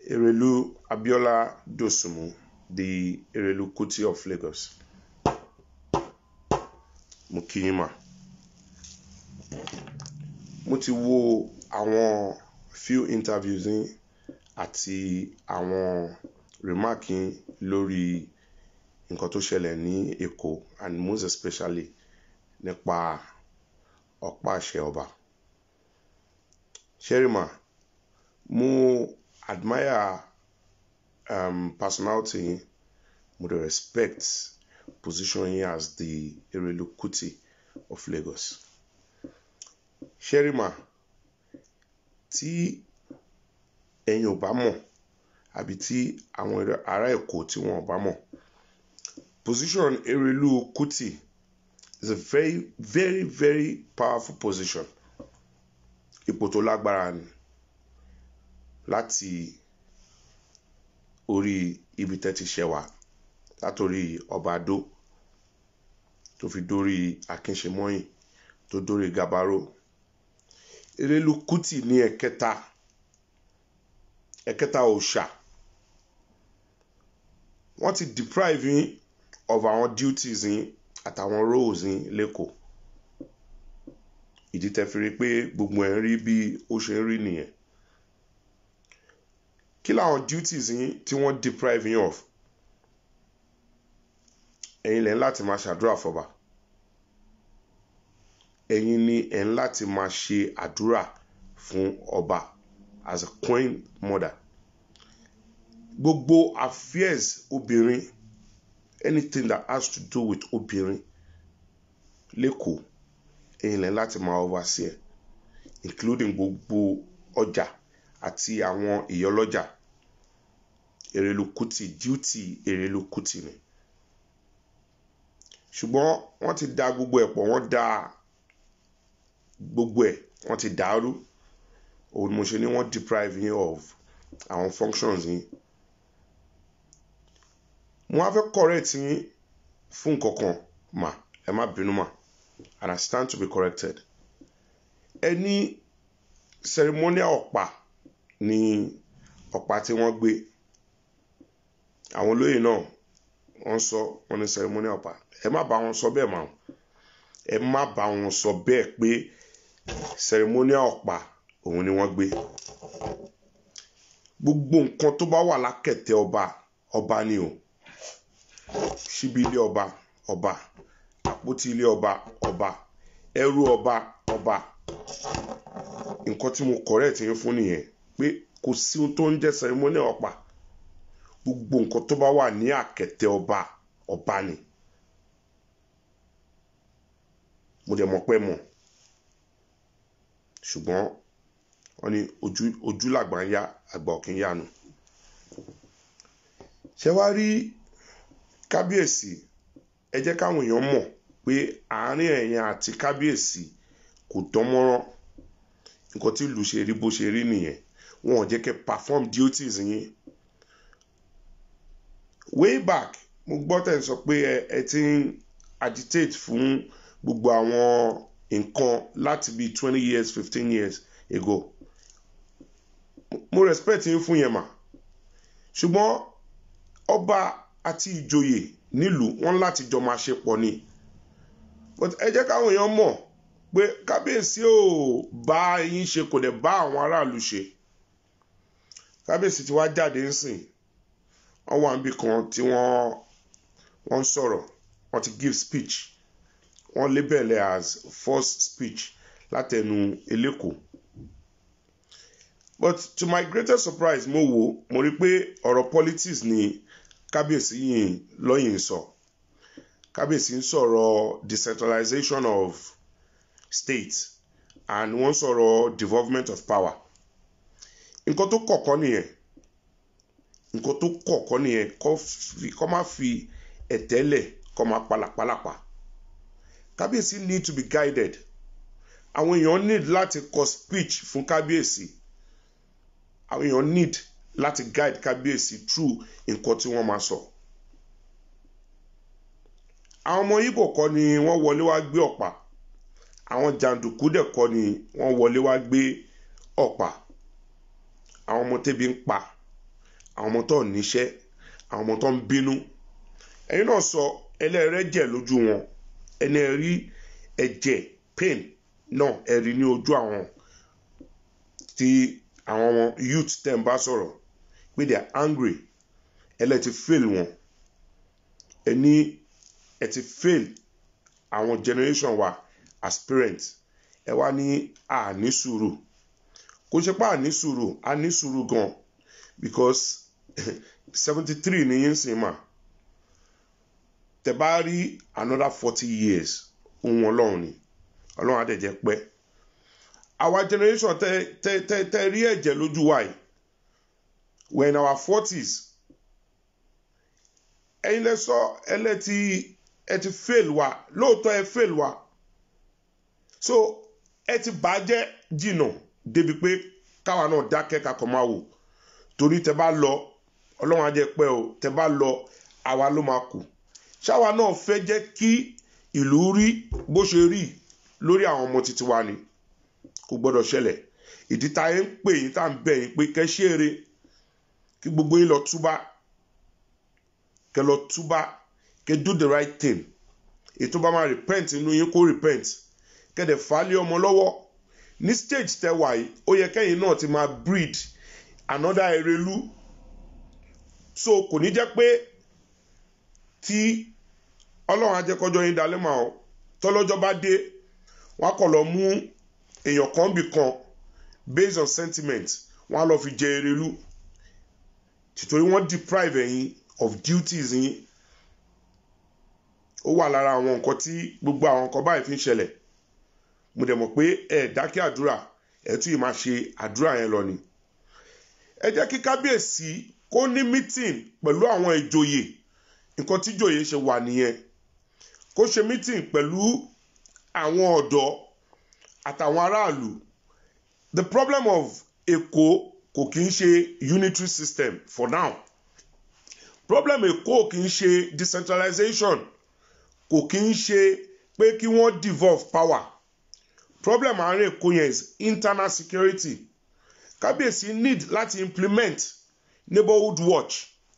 Erelu Abiola Dosumu, the Erelu Kuti of Lagos. Mo kí yín mà. Mo ti wo àwọn few interviews yín àti àwọn remark yín lórí nǹkan tó ṣẹlẹ̀ ní Èkó and most especially nípa ọ̀pá àṣẹ ọba. Sherima, mo admire um, personality yín, mo dey respect position yín as the Erelu Kuti of Lagos. Sherima, tí ẹ̀yin ò bá mọ̀ àbí tí àwọn ará Èkó tí wọn ò bá mọ̀, position Erelu Kuti is a very very very powerful position. Ipò tó lágbára ni láti orí ibi tẹ́ ti ṣẹ̀ wá látòrí ọba Adó tó fi dórí Akínṣemọ́yìn tó dórí Gabaro. Erelu Kuti ní ẹ̀kẹta ẹ̀kẹta òòṣà. Wọ́n ti deprive yín of àwọn duties yín àtàwọn roles yín lẹ́kọ̀ọ́. Ìdí tẹ́ fi rí pé gbogbo ẹ̀ ń rí bí ó ṣe ń rí nìyẹn. Kí làwọn duties yín tí wọ́n deprive yín of? Ẹ̀yin lẹ̀ ń láti máa ṣàdúrà fọba. Ẹ̀yin ni ẹ̀ ń láti máa ṣe àdúrà fún ọba as a queen mother. Gbogbo affairs obìnrin anything that has to do with obìnrin lẹ́kọ̀ọ́ ẹ̀yin lẹ̀ ń láti máa oversee ẹ̀ including gbogbo ọjà àti àwọn ìyálọ́jà. Erelu Kuti duty Erelu Kuti ni. Ṣùgbọ́n wọ́n ti da gbogbo ẹ̀ pọ̀ wọ́n da gbogbo ẹ̀ wọ́n ti dàrú. Òun ni mo ṣe ní wọ́n deprive yín of àwọn functions yín. Mo wá fẹ́ correct yín fún nǹkan kan mà ẹ má bínú mà and I stand to be corrected. Ẹ ní ceremonial ọ̀pá ni ọ̀pá tí wọ́n gbé. Àwọn olóyè náà wọ́n sọ wọ́n ní ceremonial ọ̀pá. Ẹ má bá wọn sọ bẹ́ẹ̀ mà. Ẹ má bá wọn sọ bẹ́ẹ̀ pé ceremonial ọ̀pá òun ni wọ́n gbé. Gbogbo nǹkan tó bá wà lákẹ̀tẹ̀ ọba ọba ni o. Ṣíbí ilé ọba ọba àpótí ilé ọba ọba ẹrú ọba ọba nǹkan tí mo correct yín fún nìyẹn pé kò sí ohun tó ń jẹ́ ceremonial ọ̀pá gbogbo nǹkan tó bá wà ní àkẹ̀tẹ̀ ọba ọba ni mo dẹ̀ mọ̀ pé mọ̀ ṣùgbọ́n wọ́n ní ojú ojú làgbà ń yá àgbà òkè ń yánu ṣé wàá rí kábíyèsí ẹ jẹ́ káwọn èèyàn mọ̀ pé àárín ẹ̀yin àti kábíyèsí kò dán mọ́rán nǹkan tí ìlú ṣe rí bó ṣe rí nìyẹn wọn ò jẹ́ kẹ́ perform duties yín way back mo gbọ́ tẹ̀ ń sọ pé ẹ ẹ ti ń agitate fún gbogbo àwọn nǹkan láti bíi twenty years fifteen years ago mo respect yín fún yẹn mà ṣùgbọ́n ọba àti ìjòyè nílùú wọn láti jọ máa ṣe pọ̀ ni but ẹ jẹ́ káwọn èèyàn mọ̀ pé kábíyèsí ò bá yín ṣe kò dẹ̀ bá àwọn aráàlú ṣe kábíyèsí ti wá jáde ńsìn wọ́n wà níbi kan tí wọ́n wọ́n ń sọ̀rọ̀ wọ́n ti give speech wọ́n label ẹ̀ as first speech látẹnu eléko but to my greatest surprise mo wò mo rí pé ọ̀rọ̀ politics ni kábíyèsí yìí lọ́yìn sọ kábíyèsí ń sọ̀rọ̀ decentralization of state and wọ́n sọ̀rọ̀ devolvement of power nǹkan tó kọ̀kọ́ nìyẹn nǹkan tó kọ̀kọ́ nìyẹn kọ́ má fi ẹ̀tẹ́lẹ̀ kọ́ má palàpalàpà kábíyèsí need to be guided àwọn èèyàn need láti kọ speech fún kábíyèsí àwọn èèyàn need láti guide kábíyèsí through nǹkan tí wọ́n máa sọ. àwọn ọmọ Ìgbò kọ́ ni wọ́n wọlé wá gbé ọ̀pá àwọn jàǹdùkú dẹ̀ kọ́ ni wọ́n wọlé wá gbé ọ̀pá àwọn ọmọ tẹ́bi ń pa àwọn ọmọ tó níṣẹ́ àwọn ọmọ tó ń bínú ẹ̀yin náà sọ ẹlẹ́rẹ́jẹ̀ lójú wọn ẹni rí ẹ̀jẹ̀ pain náà ẹ̀rí ní ojú àwọn tí àwọn ọmọ youth tẹ̀ ń bá sọ̀rọ̀ pé they are angry ẹlẹ́ ti fail wọn ẹni ẹ ti fail àwọn generation wa as parents ẹ wá ní àní sùúrù kò ṣe pé àní sùúrù àní sùúrù gan because seventy three ni yín sìn mà tẹ bá rí another forty years ohun ọlọ́run ni ọlọ́run àdẹ̀jẹ̀ pẹ́ our generation tẹ tẹ tẹ tẹ rí ẹ̀jẹ̀ lójú wa yìí we in our forties ẹ̀yin lẹ sọ ẹ lẹ ti ẹ ti fail wa lóòótọ́ ẹ fail wa so ẹ ti bàjẹ́ jìnnà débi pé káwa náà dákẹ́ kakọ̀ máa wò torí tẹ bá lọ ọlọ́run á jẹ́ pẹ́ o tẹ bá lọ àwa ló máa kù ṣáwa náà fẹ́ jẹ́ kí ìlú rí bó ṣe rí lórí àwọn ọmọ títí wa ni kò gbọ́dọ̀ ṣẹlẹ̀ ìdí tá a ń pè yín tá à ń bẹ̀ yín pé kẹ́ ṣe eré kí gbogbo yín lọ túbá kẹ́ lọ túbá kẹ́ do the right thing ètò bá máa repent inú yín kó repent kẹ́ dẹ̀ fà á lé ọmọ lọ́wọ́ ní stage tẹ́ wà yìí ó yẹ kẹ́yìn náà ti máa breed another erelu so kò ní jẹ́ pé tí ọlọ́run ajẹ́kọ́jọ́ yín dalẹ́ mà ọ́ tọ́lọ́jọ́ bá dé wọ́n á kọ̀ lọ mú èèyàn kan bì kan based on sentiment wọ́n á lọ fi jẹ erelu tìtorí wọ́n deprive ẹ̀yin of duties yín ó wà lára àwọn nǹkan tí gbogbo àwọn nǹkan báyìí fi ń ṣẹlẹ̀ mo dẹ̀ mọ̀ pé ẹ̀ dákẹ́ àdúrà ẹ̀ tún yìí máa ṣe àdúrà yẹn lọ ni ẹ jẹ́ kí kábíyèsí kó ní meeting pẹ̀lú àwọn ìjòyè nǹkan tí ìjòyè ṣe wà nìyẹn kó ṣe meeting pẹ̀lú àwọn ọ̀dọ́ àtàwọn aráàlú the problem of Èkó kò kí ń ṣe unitary system for now problem Èkó kì í ṣe decentralization kò kí ń ṣe pé kí wọ́n devolve power problem àárín Èkó yẹn is internal security kábíyèsí need láti implement neighborhood watch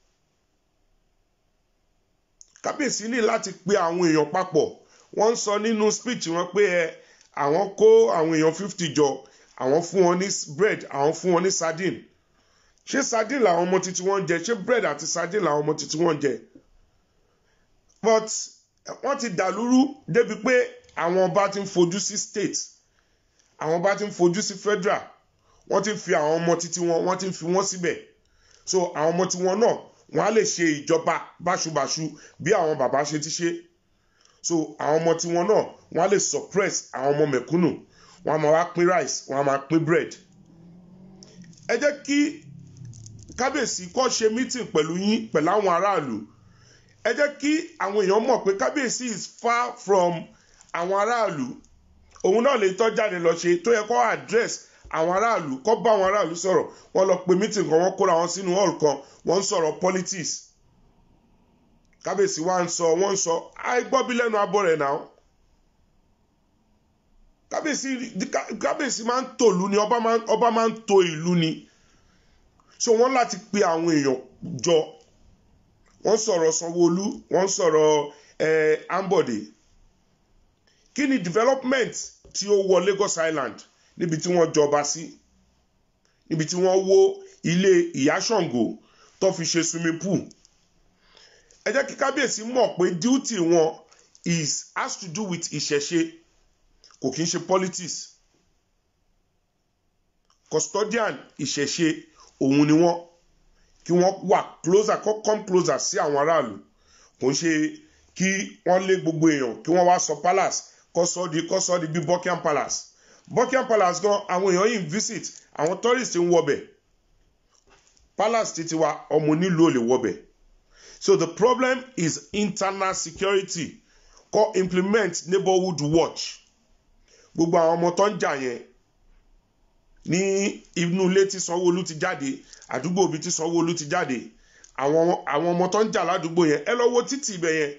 kábíyèsí ní láti pe àwọn èèyàn papọ̀ wọ́n ń sọ nínú speech wọn pé ẹ àwọn kó àwọn èèyàn fifty jọ àwọn fún wọn ní bread àwọn fún wọn ní sardine ṣé sardine làwọn ọmọ títí wọn ń jẹ ṣé bread àti sardine làwọn ọmọ títí wọn ń jẹ but wọ́n ti dàlúrú débi pé àwọn ọba ti ń fojú sí state àwọn ọba ti ń fojú sí federal wọ́n ti ń fi àwọn ọmọ títí wọn wọ́n ti ń fi wọ́n síbẹ̀ so àwọn ọmọ tiwọn náà wọ́n á lè ṣe ìjọba báṣubàṣu bí àwọn bàbá ṣe ti ṣe so àwọn ọmọ tiwọn náà wọ́n á lè suppress àwọn ọmọ mẹ̀kúnnù wọ́n á máa wá pín rice wọ́n á máa pín bread ẹ jẹ́ kí kábíyèsí kó ṣe meeting pẹ̀lú yín pẹ̀lú àwọn aráàlú ẹ jẹ́ kí àwọn èèyàn mọ̀ pé kábíyèsí is far from àwọn aráàlú òun náà lè tọ́ jáde lọ ṣe tó yẹ kó address àwọn aráàlú kó bá àwọn aráàlú sọ̀rọ̀ wọ́n lọ pe meeting kan wọ́n kóra wọn sínú hall kan wọ́n ń sọ̀rọ̀ politics kábíyèsí wa ń sọ wọ́n ń sọ àìgbọ́bí lẹ́nu abọ́ rẹ̀ náà kábíyèsí kábíyèsí máa ń tòlú ni ọba máa ń to ìlú ni so wọ́n láti pe àwọn èèyàn jọ wọ́n sọ̀rọ̀ Sanwó-Olú wọ́n sọ̀rọ̀ eh, Ambode kí ni development tí ó wọ Lagos Island níbi tí wọ́n jọba sí níbi tí wọ́n wó ilé ìyá Ṣàngó tó fi ṣe swimming pool ẹ jẹ́ kí kábíyèsí mọ̀ pé duty wọn is has to do with ìṣẹ̀ṣe kò kí ń ṣe politics custodian ìṣẹ̀ṣe òun ni wọ́n kí wọ́n wà closer kó come closer sí àwọn aráàlú kò ń ṣe kí wọ́n lé gbogbo èèyàn kí wọ́n wá sọ palace kó sọ di kó sọ di bí Buckingham Palace Buckingham Palace gan àwọn èèyàn yìí ń visit àwọn tourist ń wọbẹ̀ palace títí wa ọmọ onílù ò lè wọbẹ̀ so the problem is internal security kó implement neighborhood watch gbogbo àwọn ọmọ tó ń jà yẹn ní inú ilé tí Sanwó-Olú ti jáde àdúgbò ibi tí Sanwó-Olú ti jáde àwọn àwọn ọmọ tó ń jà ládùúgbò yẹn ẹ lọ wo títì ibẹ̀ yẹn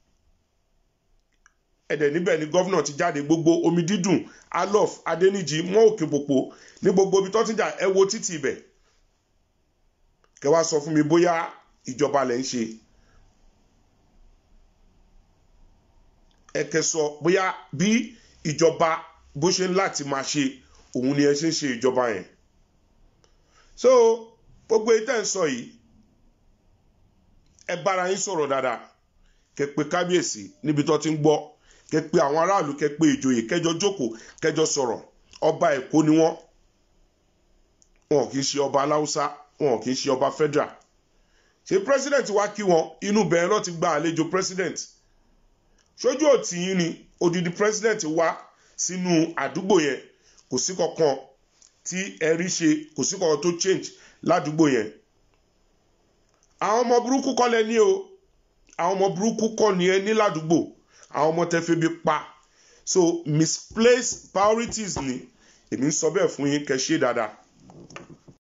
ẹ̀dẹ̀ níbẹ̀ ni gọ́vnà ti jáde gbogbo omi dídùn alof adẹnijì mọ́ òkè pòpò ní gbogbo ibi tó ti jà ẹ wo títì ibẹ̀ kẹ wá sọ fún mi bóyá ìjọba lẹ̀ ń ṣe ẹ kẹ sọ bóyá bí ìjọba bó ṣe ń láti máa ṣe òun ni ẹ ṣe ń ṣe ìjọba yẹn so gbogbo ìtẹ́ ń sọ yìí ẹ bára yín sọ̀rọ̀ dáadáa kẹ pé kábíyèsí níbi tó ti ń gbọ́ kẹ pé àwọn aráàlú kẹ pé ìjòyè kẹjọ jókòó kẹjọ sọ̀rọ̀ ọba èkó ni wọ́n wọn kì í ṣe ọba aláùsá wọn kì í ṣe ọba federal ṣé president wá kí wọn inú bẹ̀rẹ̀ náà ti gba àlejò president ṣojú òtí yín ni odidi president wá sínú àdúgbò yẹn kò sí kankan tí ẹ rí ṣe kò sí kankan tó change ládùúgbò yẹn àwọn ọmọ burúkú kọ́ lẹ ní o àwọn ọmọ burúkú kọ́ ni ẹ ní ládùúgbò àwọn ọmọ tẹ febi pa so misplaced priorities ni èmi ń sọ bẹ́ẹ̀ fún yín kẹ́ ṣe dáadáa